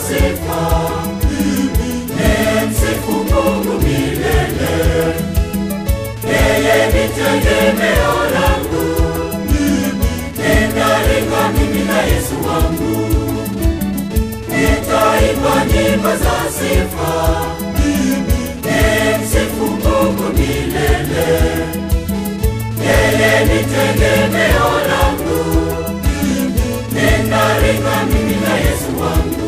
sifa. Nimsifu Mungu milele, yeye ni tegemeo langu. Ninaringa mimi na Yesu wangu, nitaimba nyimbo za sifa. Nimsifu Mungu milele, yeye ni tegemeo langu. Ninaringa mimi na Yesu wangu.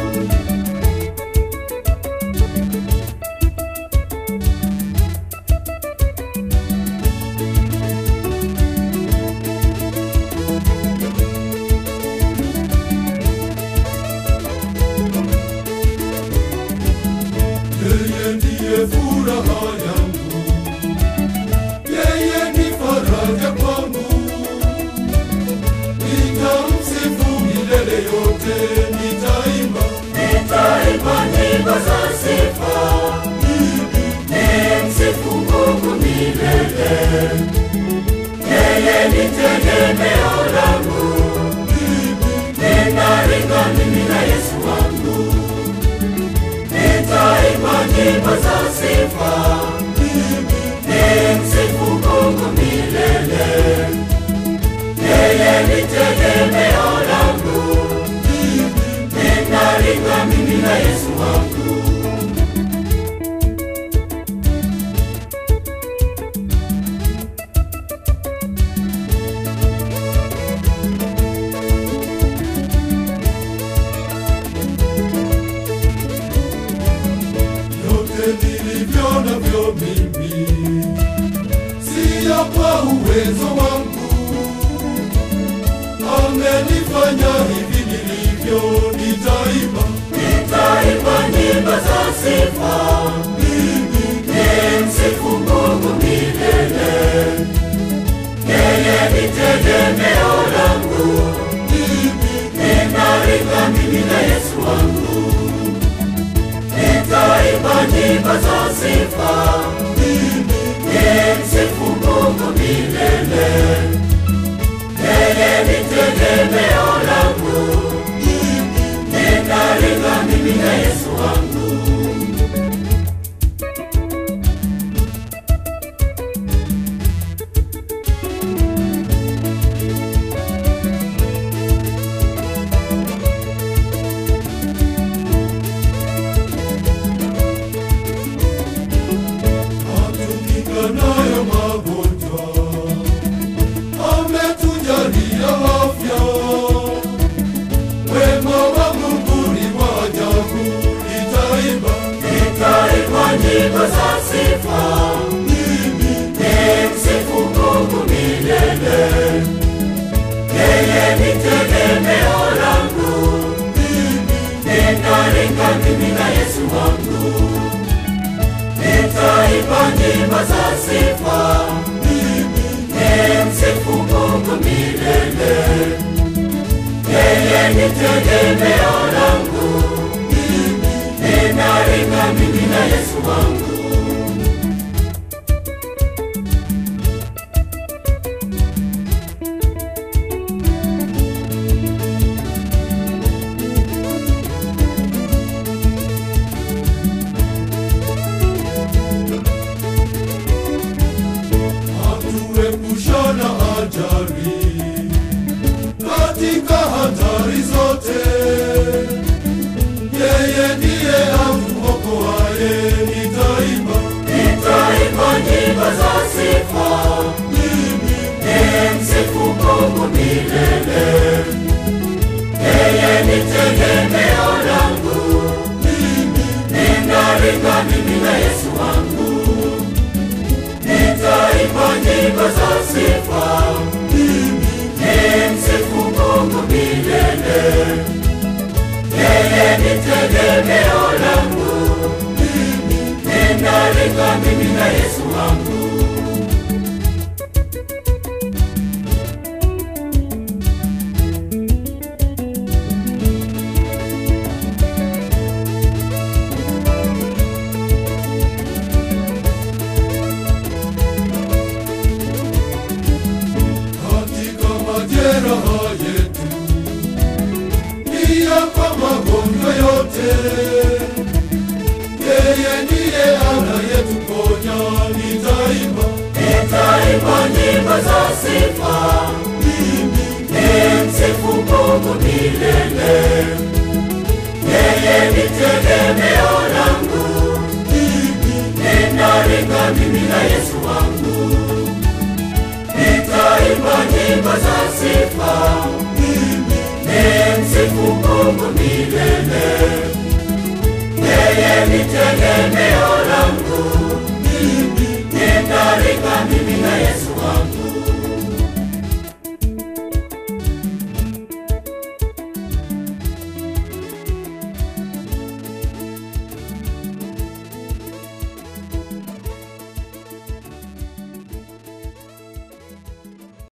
Yeye ndiye furaha yangu, yeye ni faraja kwangu. Nitamsifu milele yote, nitaimba Nitaimba nyimbo za sifa. Nimsifu Mungu milele, yeye ni tegemeo langu. Ninaringa mimi na Yesu wangu, nitaimba nyimbo za sifa. Nimsifu Mungu milele, yeye ni tegemeo langu. Ninaringa mimi na Yesu wangu. yote nilivyo navyo mimi, siyo kwa uwezo wangu. Amenifanya hivi nilivyo, nitaimba Nitaimba nyimbo za sifa. Nimsifu Mungu milele, yeye ni tegemeo langu. Ninaringa mimi na Yesu wangu, nitaimba nyimbo za sifa. Nimsifu Mungu milele, yeye ni tegemeo langu. Ninaringa mimi na Yesu wangu. atukinga nayo magonjwa, ametujalia afya. Wema wa Mungu ni wa ajabu, nitaimba Nitaimba nyimbo za sifa. Nimsifu Mungu milele, yeye ni tegemeo langu. Ninaringa mimi na Yesu wangu, nitaimba nyimbo za sifa. Nimsifu Mungu milele, yeye ni tegemeo langu. Ninaringa mimi na Yesu wangu. atuepusha na ajali katika hatari zote. Yeye ndiye atuokoaye, nitaimba Nitaimba nyimbo za sifa. Nimsifu Mungu milele, yeye ni tegemeo langu. Ninaringa mimi na Yesu wangu, nitaimba nyimbo za sifa. Nimsifu Mungu milele, yeye ni tegemeo langu. Ninaringa mimi na Yesu wangu. katika majeraha yetu, pia kwa magonjwa yote sifa, nimsifu Mungu milele. Yeye ni tegemeo langu, ninaringa mimi na Yesu wangu. Nitaimba nyimbo za sifa, nimsifu Mungu milele. Yeye ni tegemeo langu, ninaringa mimi